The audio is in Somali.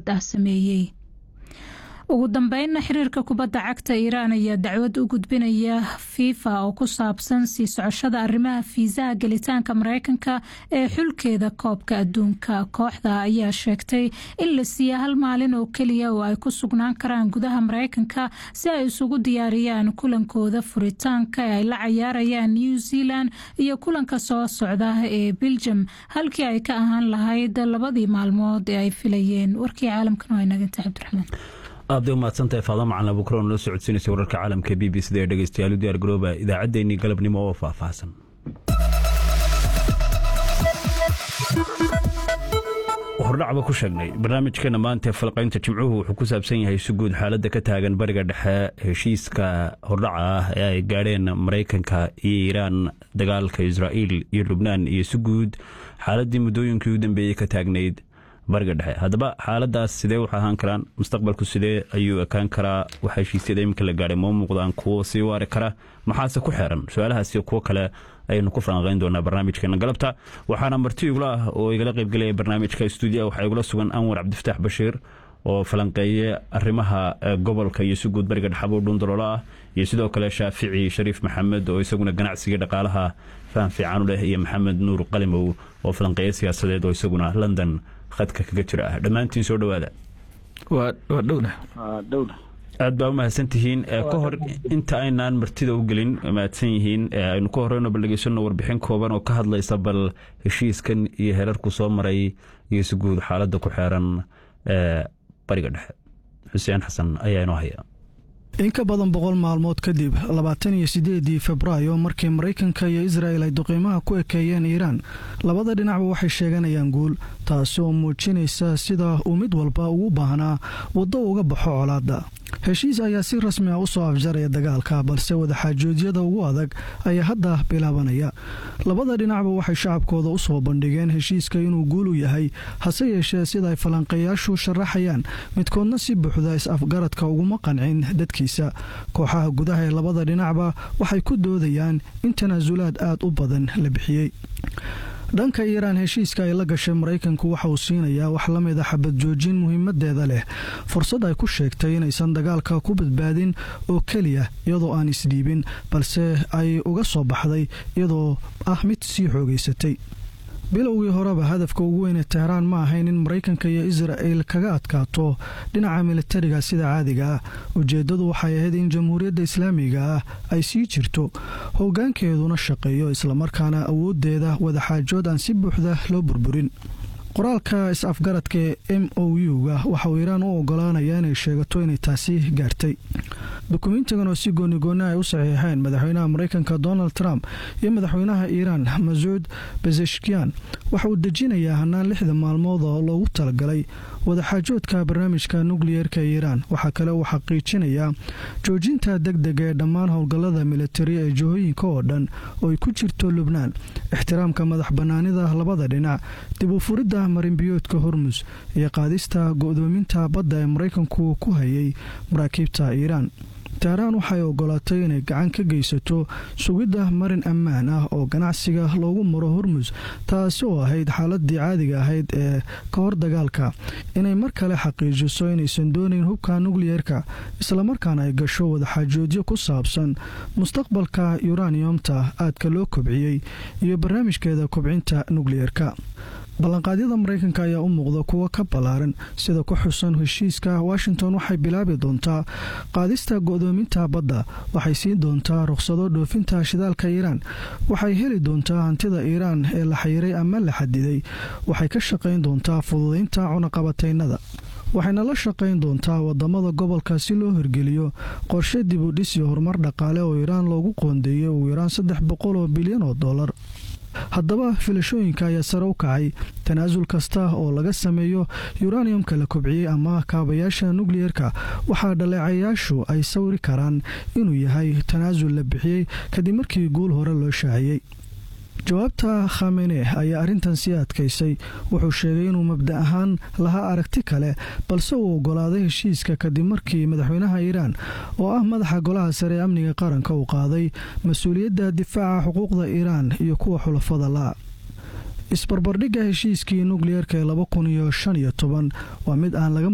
ah sameeyey ugu dambeynna xiriirka kubadda cagta iiraan ayaa dacwad u gudbinaya fifa oo ku saabsan sii socoshada arrimaha fiisaha gelitaanka mareykanka ee xulkeeda koobka adduunka kooxda ayaa sheegtay in la siiya hal maalin oo keliya oo ay ku sugnaan karaan gudaha mareykanka si ay isugu diyaariyaan kulankooda furitaanka ee ay la cayaarayaan new zealand iyo kulanka soo socda ee beljum halkii ay ka ahaan lahayd labadii maalmood ee ay filayeen warkii caalamkan waa inaganta cabdiraxmaan aad u mahadsantahay faada macalin abukron nala socodsiinaysa wararka caalamka b b cda ee dhegeystayaal u diyaar garooba idaacaddeenii galabnimo oo faahfaahsan hordhacba ku sheegnay barnaamijkeena maanta falqaynta jimcuhu wuxuu ku saabsan yahay si guud xaaladda ka taagan bariga dhexe heshiiska hordhaca ah ee ay gaadheen maraykanka iyo iiraan dagaalka israa'iil iyo lubnaan iyo si guud xaaladdii muddooyinkii u dambeeyey ka taagnayd bariga dhexe haddaba xaaladaas sidee wax ahaan karaan mustaqbalku sidee ayuu ekaan karaa waxa heshiisyada iminka la gaadhay moo muuqdaan kuwo sii waari kara maxaase ku xeeran su-aalahaasi kuwo kale ayaynu ku falanqayn doonaa barnaamijkeena galabta waxaana marti igula ah oo igala qaybgelaya barnaamijka stuudiya waxaa igula sugan anwar cabdifataax bashiir oo falanqeeye arrimaha gobolka iyo si guud bariga dhexabuu dhuundaloolo ah iyo sidoo kale shaafici shariif maxamed oo isaguna ganacsiga dhaqaalaha faham fiican u leh iyo maxamed nuur qalimow oo falanqeeye siyaasadeed oo isaguna london khadka kaga jira ah dhammaantiin soo dhowaada waa dhowna aad baa u mahadsan tihiin ka hor inta aynaan martida u gelin mahadsan yihiin aynu ka horeyno bal dhegeysano warbixin kooban oo ka hadlaysa bal heshiiskan iyo herarku soo maray iyo si guud xaaladda ku xeeran bariga dhexe xuseen xasan ayaa inoo haya in ka badan boqol maalmood kadib labaatan iyo sideedii februaayo markii maraykanka iyo israa'el ay duqiimaha ku ekeeyeen iiraan labada dhinacba waxay sheeganayaan guul taasi oo muujinaysa sida uu mid walba ugu baahnaa waddo uga baxo colaadda heshiis ayaa si rasmi ah u soo afjaraya dagaalka balse wadaxaajoodyada ugu adag ayaa hadda bilaabanaya labada dhinacba waxay shacabkooda u soo bandhigeen heshiiska inuu guul u yahay hase yeeshee sida ay falanqeeyaashu sharaxayaan midkoodna si buuxda is-afgaradka uguma qancin dadkiisa kooxaha gudaha ee labada dhinacba waxay ku doodayaan in tanaasulaad aad u badan la bixiyey dhanka iiraan heshiiska ay la gashay maraykanku waxa uu siinayaa wax la mid a xabad joojin muhiimadeeda leh fursad ay ku sheegtay inaysan dagaalka ku badbaadin oo keliya iyadoo aan isdhiibin balse ay uga soo baxday iyadoo ah mid sii xoogaysatay bilowgii horeba hadafka ugu weyne tehraan ma ahayn in maraykanka iyo isra'el kaga adkaato dhinaca militariga sida caadiga ah ujeeddadu waxay ahayd in jamhuuriyadda islaamiga ah ay sii jirto hoggaankeeduna shaqeeyo islamarkaana awooddeeda wadaxaajood aan si buuxda loo burburin qoraalka is-afgaradka ee m o u-ga waxa uu iiraan u ogolaanaya inay sheegato inay taasi gaartay dukumentigan oo si goonigooni ay u saxiixeen madaxweynaha maraykanka donald trump iyo madaxweynaha iiraan masuud bezeshkian waxa uu dejinayaa hanaan lixda maalmood oo loogu talagalay wadaxaajoodka barnaamijka nukliyeerka iiraan waxaa kale uu xaqiijinayaa joojinta deg dega ee dhammaan howlgallada militari ee jihooyinka oo dhan oo ay ku jirto lubnaan ixtiraamka madax bannaanida labada dhinac dib u furidda marinbiyoodka hormus iyo qaadista go'doominta badda ee maraykanku ku hayay maraakiibta iiraan tehraan waxay ogolaatay inay gacan ka geysato sugidda marin ammaan ah oo ganacsiga loogu maro hormus taasi oo ahayd xaaladii caadiga ahayd ee ka hor dagaalka inay mar kale xaqiijiso inaysan doonayn hubka nukliyeerka islamarkaana ay gasho wadaxaajoodyo ku saabsan mustaqbalka yuraniyomta aadka loo kobciyey iyo barnaamijkeeda kobcinta nukliyeerka ballanqaadyada maraykanka ayaa u muuqda kuwo ka ballaaran sida ku xusan heshiiska washington waxay bilaabi doontaa qaadista go'doominta badda waxay siin doontaa rukhsado dhoofinta shidaalka iiraan waxay heli doontaa hantida iiraan ee la xayiray ama la xadiday waxay ka shaqayn doontaa fududaynta cunaqabataynada waxayna la shaqayn doontaa wadamada gobolka si loo hirgeliyo qorshe dib u dhis iyo horumar dhaqaale oo iiraan loogu qoondeeyay ugu yaraan saddex boqol oo bilyan oo dollar haddaba filashooyinka ayaa sare u kacay tanaasul kasta oo laga sameeyo yuraniyumka la kobciyey ama kaabayaasha nukliyerka waxaa dhaleecayaashu ay sawri karaan inuu yahay tanaasul la bixiyey kadib markii guul hore loo shaaciyey jawaabta khamene ayaa arrintan sii adkaysay wuxuu sheegay inuu mabda ahaan lahaa aragti kale balse uu ogolaaday heshiiska kadib markii madaxweynaha iiraan oo ah madaxa golaha sare ee amniga qaranka uu qaaday mas-uuliyadda difaaca xuquuqda iiraan iyo kuwa xulafada la isbarbardhigga heshiiskii nukliyerka ee laba kun iyo shan iyo toban waa mid aan laga